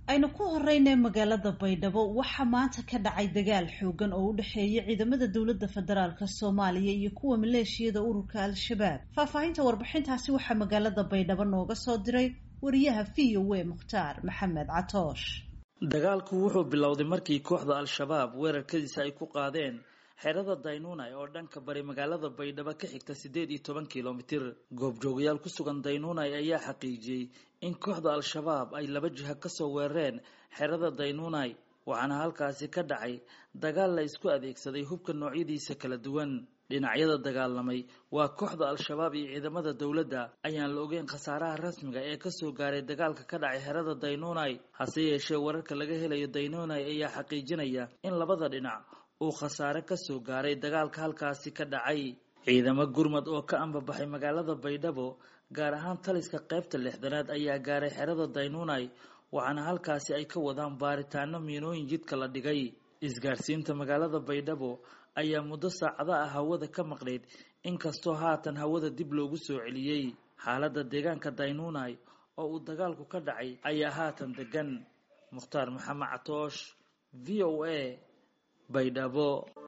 aynu ku horeyna magaalada baydhabo waxaa maanta ka dhacay dagaal xoogan oo u dhexeeya ciidamada dowladda federaalk soomaaliya iyo kuwa maleeshiyada ururka al-shabaab faahfaahinta warbixintaasi waxaa magaalada baydhabo nooga soo diray wariyaha v o a mukhtaar maxamed catoosh dagaalku wuxuu bilowday markii kooxda al-shabaab weerarkadiisa ay ku qaadeen xerada daynuunay oo dhanka bari magaalada baydhabo ka xigta siddeed iyo toban kilomitir goobjoogayaal ku sugan daynuunay ayaa xaqiijiyey in kooxda al-shabaab ay laba jiha kasoo weerareen xerada daynuunay waxaana halkaasi ka dhacay dagaal la isku adeegsaday hubka noocyadiisa kala duwan dhinacyada dagaalamay waa kooxda al-shabaab iyo ciidamada dowladda ayaan la ogeyn khasaaraha rasmiga ee kasoo gaaray dagaalka ka dhacay xerada daynuunay hase yeeshee wararka laga helayo daynuunay ayaa xaqiijinaya in labada dhinac uu khasaare kasoo gaaray dagaalka halkaasi ka dhacay ciidamo gurmad oo ka ambabaxay magaalada baydhabo gaar ahaan taliska qaybta lixdanaad ayaa gaaray xerada daynuunay waxaana halkaasi ay ka wadaan baaritaano miinooyin jidka la dhigay isgaarsiinta magaalada baydhabo ayaa muddo saacada ah hawada ka maqnayd inkastoo haatan hawada dib loogu soo celiyey xaaladda deegaanka daynuunay oo uu dagaalku ka dhacay ayaa haatan degan mukhtaar maxamed catoosh v o a baydhabo